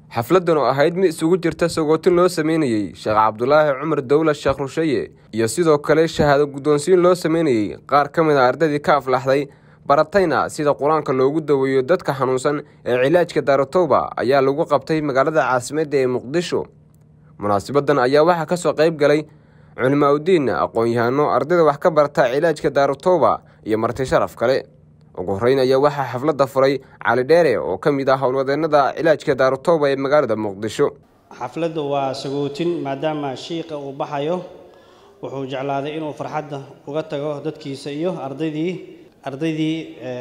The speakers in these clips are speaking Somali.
xafladdan oo ahayd mid isugu jirta sagootin loo sameynayey sheekh cabdulaahi cumar dowla sheekh rushaye iyo sidoo kale shahaado guddoonsiin loo sameynayey qaar ka mid a ardaydii ka aflaxday baratayna sida qur-aanka loogu daweeyo dadka xanuunsan ee cilaajka daaratowba ayaa lagu qabtay magaalada caasimadda ee muqdisho munaasabaddan ayaa waxaa ka soo qayb galay culimaa udiin aqoon-yahano ardayda wax ka barata cilaajka daaratowba iyo marti sharaf kale ugu horreyn ayaa waxaa xafladda furay cali dheere oo ka mid ah howlwadeennada cilaajka daaratowba ee magaalada muqdisho xafladdu waa sagootin maadaama shiiqa uu baxayo wuxuu jeclaaday inuu farxadda uga tago dadkiisa iyo ardaydii ardaydii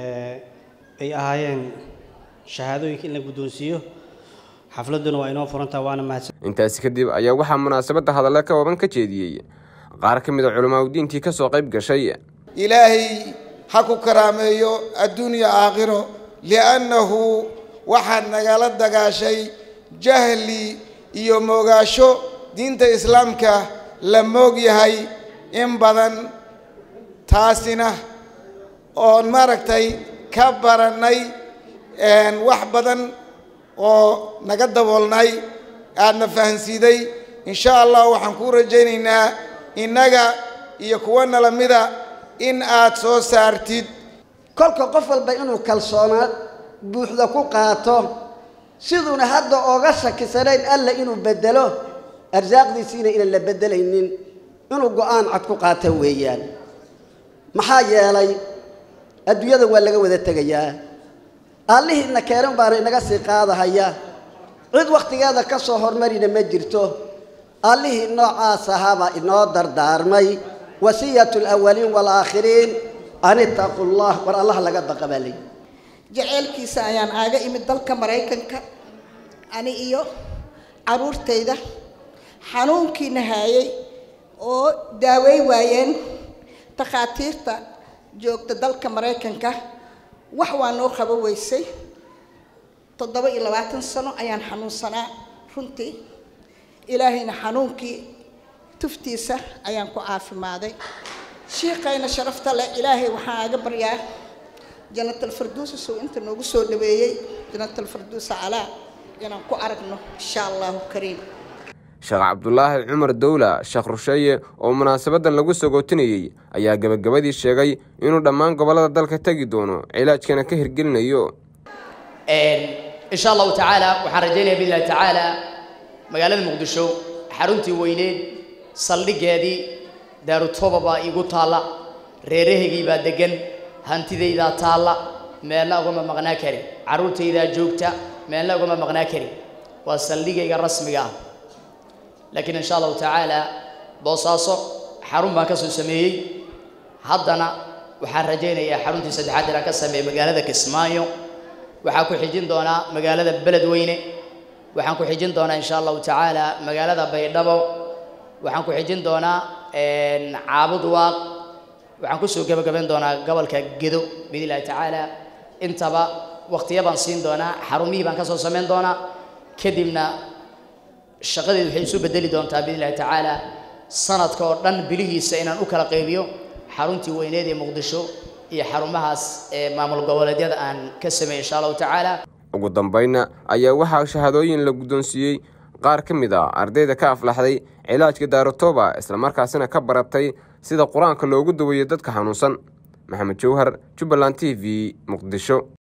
ay ahaayeen shahaadooyinka in la guddoonsiiyo xafladduna waa inoo furantaha waana mahadsan intaasi kadib ayaa waxaa munaasabadda hadalle ka waban ka jeediyey qaar ka mid a culimaa udiintii ka soo qayb gashay ilaahay ha ku karaameeyo adduunya aakhiro liannahu waxaad nagala dagaashay jahli iyo moogaasho diinta islaamka la moog yahay in badan taasina oon maaragtay ka barannay wax badan oo naga daboolnay aadna fahansiiday insha allah waxaan kuu rajaynaynaa innaga iyo kuwa nala mida in aad soo saartid kolka qof walba inuu kalsoonaad buuxda ku qaato siduuna hadda ooga shakisanayn alla inuu bedelo arsaaqdiisiina inaan la beddelaynin inuu go-aan cad ku qaato weeyaan maxaa yeelay adduunyada waa laga wada tegayaa allihiina keenan baana inaga sii qaadahaya cid wakhtigeeda ka soo hormarina ma jirto allihii noocaas ahaabaa inoo dardaarmay wasiyatu alawaliin waalaakhiriin an ittaqu llah war allaha laga baqa baa leyi jaceylkiisa ayaan aaga imid dalka maraykanka ani iyo caruurtayda xanuunkiina haayay oo daawey waayeen takhaatiirta joogta dalka maraykanka wax waa noo qabo weysay toddoba iyo labaatan sano ayaan xanuunsanaa runtii ilaahayna xanuunkii tuftiisa ayaan ku caafimaaday shiiqayna sharafta leh ilaahay waxaan aaga baryaa jannatalfarduusa sow inta noogu soo dhaweeyey jannatalfarduusa calaa inaan ku aragno insha allahu kariim sheekh cabdulaahi cumar dowla sheekh rusheeye oo munaasabaddan lagu sagootinayey ayaa gebagabadii sheegay inuu dhammaan gobollada dalka tegi doono cilaajkana ka hirgelinayo insha allahu tacaala waxaan rajaynaya biidnillahi tacaala magaalada muqdisho xaruntii weyneed saldhiggeedii daarutoba baa iigu taalla reerahaygii baa deggan hantidaydaa taalla meelna ugama maqnaa karin carruurtaydaa joogta meelna ugama maqnaa karin waa saldhigayga rasmiga ah laakiin insha allahu tacaala boosaaso xarun baan ka soo sameeyey haddana waxaan rajaynayaa xaruntii saddexaad inaan ka sameeyey magaalada kismaayo waxaan ku xijin doonaa magaalada beledweyne waxaan ku xijin doonaa insha allahu tacaala magaalada baydhabo waxaan ku xijin doonaa caabud waaq waxaan kusoo gebagabayn doonaa gobolka gedo biidn illahi tacaala intaba waqtiya baan siin doonaa xarumihii baan ka soo samayn doonaa kadibna shaqadeedu waxay isu bedeli doontaa biidn illahi tacaala sanadka oo dhan bilihiisa inaan u kala qaybiyo xaruntii weyneed ee muqdisho iyo xarumahaas ee maamul goboleedyada aan ka sameeyey insha allahu tacaala ugu dambaynna ayaa waxaa shahaadooyin la guddoonsiiyey qaar ka mid ah ardayda ka aflaxday cilaajka daaratoba islamarkaasina ka baratay sida qur-aanka loogu daweeyo dadka xanuunsan maxamed jowhar jubbaland t v muqdisho